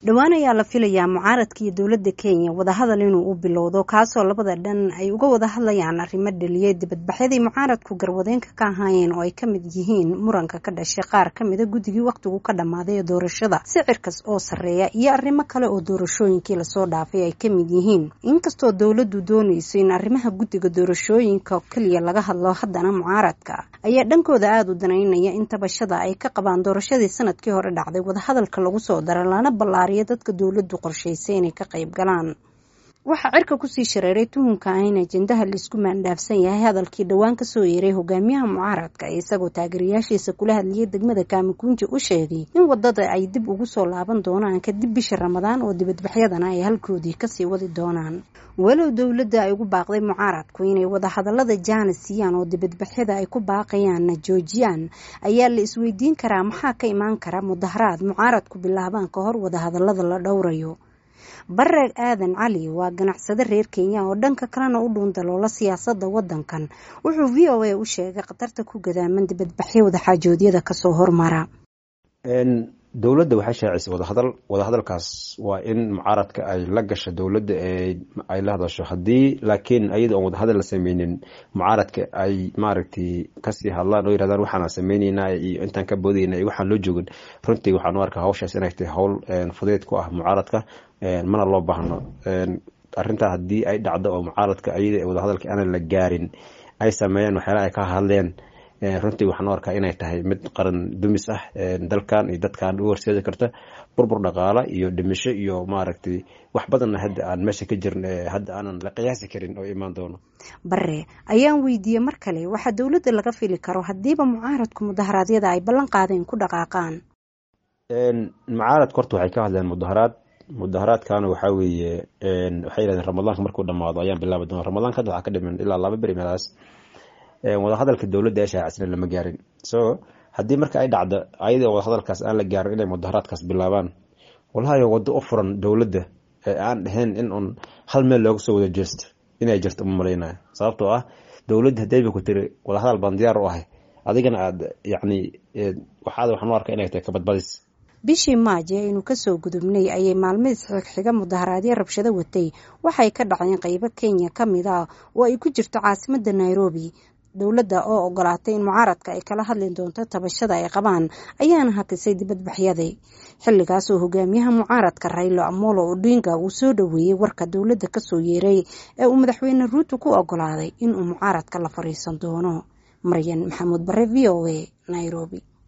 dhowaan ayaa la filayaa mucaaradka iyo dowladda kenya wadahadal inuu u bilowdo kaasoo labada dhan ay uga wada hadlayaan arrimo dhaliyay dibadbaxyadii mucaaradku garwadeenka ka ahaayeen oo ay ka mid yihiin muranka ka dhashay qaar ka mida guddigii wakhtigu ka dhammaaday ee doorashada sicirkas oo sarreeya iyo arrimo kale oo doorashooyinkii lasoo dhaafay ay ka mid yihiin inkastoo dowladdu doonayso in arrimaha guddiga doorashooyinka keliya laga hadlo haddana mucaaradka ayaa dhankooda aada u danaynaya in tabashada ay ka qabaan doorashadii sanadkii hore dhacday wadahadalka lagu soo dara lana ballaariyo dadka dowladdu qorshaysay inay ka qayb galaan waxaa cirka kusii shareeray tuhunka ah in ajendaha laisku maandhaafsan yahay hadalkii dhowaan kasoo yeeray hogaamiyaha mucaaradka isagoo taageerayaashiisa kula hadlayay degmada kaamikunji u sheegay in wadada ay dib ugu soo laaban doonaan kadib bisha ramadaan oo dibadbaxyadana ay halkoodii kasii wadi doonaan walow dowladda ay ugu baaqday mucaaradku inay wadahadalada jaana siiyaan oo dibadbaxyada ay ku baaqayaanna joojiyaan ayaa la isweydiin karaa maxaa ka imaan kara mudaharaad mucaaradku bilaabaan ka hor wadahadalada la dhowrayo bare aadan cali waa ganacsade reer kenya oo dhanka kalena u dhuundaloola siyaasada wadankan wuxuu v o a u sheegay khatarta ku gadaaman dibadbaxyo wadaxaajoodyada kasoo hormara dowladda waxay shaacisay wadahadal wadahadalkaas waa in mucaaradka ay la gasho dowladda ay la hadasho haddii laakiin ayada oon wadahadal la sameynin mucaaradka ay maaragtay kasii hadlaan oo yirahdaan waxaana sameyneynaa iyo intaan ka boodayna iyo waxaan loo joogin runtii waxaan u arkaa hawshaas inay tahay howl fudeed ku ah mucaaradka mana loo baahno arrintaa haddii ay dhacdo oo mucaaradka ayada wadahadalka aanan la gaarin ay sameeyaan waxyaalaha ay ka hadleen runtii waxaan u arkaa inay tahay mid qaran dumis ah dalkan iyo dadkan u horseedi karta burbur dhaqaala iyo dhimisho iyo maaragtay wax badanna hadda aan meesha ka jirin hadda aanan la qiyaasi karin oo imaan doono bare ayaan weydiiyey mar kale waxaa dowladda laga fili karo haddiiba mucaaradku mudaharaadyada ay ballan qaadeen ku dhaqaaqaan mucaaradku horta waxay ka hadleen mudaharaad mudaharaadkana waxaa weeye waxay yidhahdeen ramadaanka markuu dhamaado ayaan bilaabi doona ramadaanka hadda waxaa ka dhiman ilaa laba beri meelaas wadahadalka dowladda ee shaacisna lama gaarin so haddii marka ay dhacdo ayadoo wadahadalkaas aan la gaarin inay mudaharaadkaas bilaabaan walahayo waddo u furan dowladda ee aan dhahayn in un hal meel looga soo wada jeesto inay jirto uma malaynayo sababtoo ah dowladda hadayba ku tiri wadahadal baan diyaar u ahay adigana aad yacni waxaad waxaan u arkaa inay tahay kabadbadis bishii maaji aynu kasoo gudubnay ayay maalmadiis xigxiga mudaharaadyo rabshado watay waxay ka dhacdeen qeybo kenya ka mid ah oo ay ku jirto caasimada nairobi dowladda oo ogolaatay in mucaaradka ay kala hadli doonto tabashada ay qabaan ayaana hakisay dibadbaxyaday xilligaas oo hogaamiyaha mucaaradka raylo amolo odinga uu soo dhoweeyey warka dowladda kasoo yeeray ee uu madaxweyne ruuto ku ogolaaday inuu mucaaradka la fariisan doono maryan maxamuud bare v o a nairobi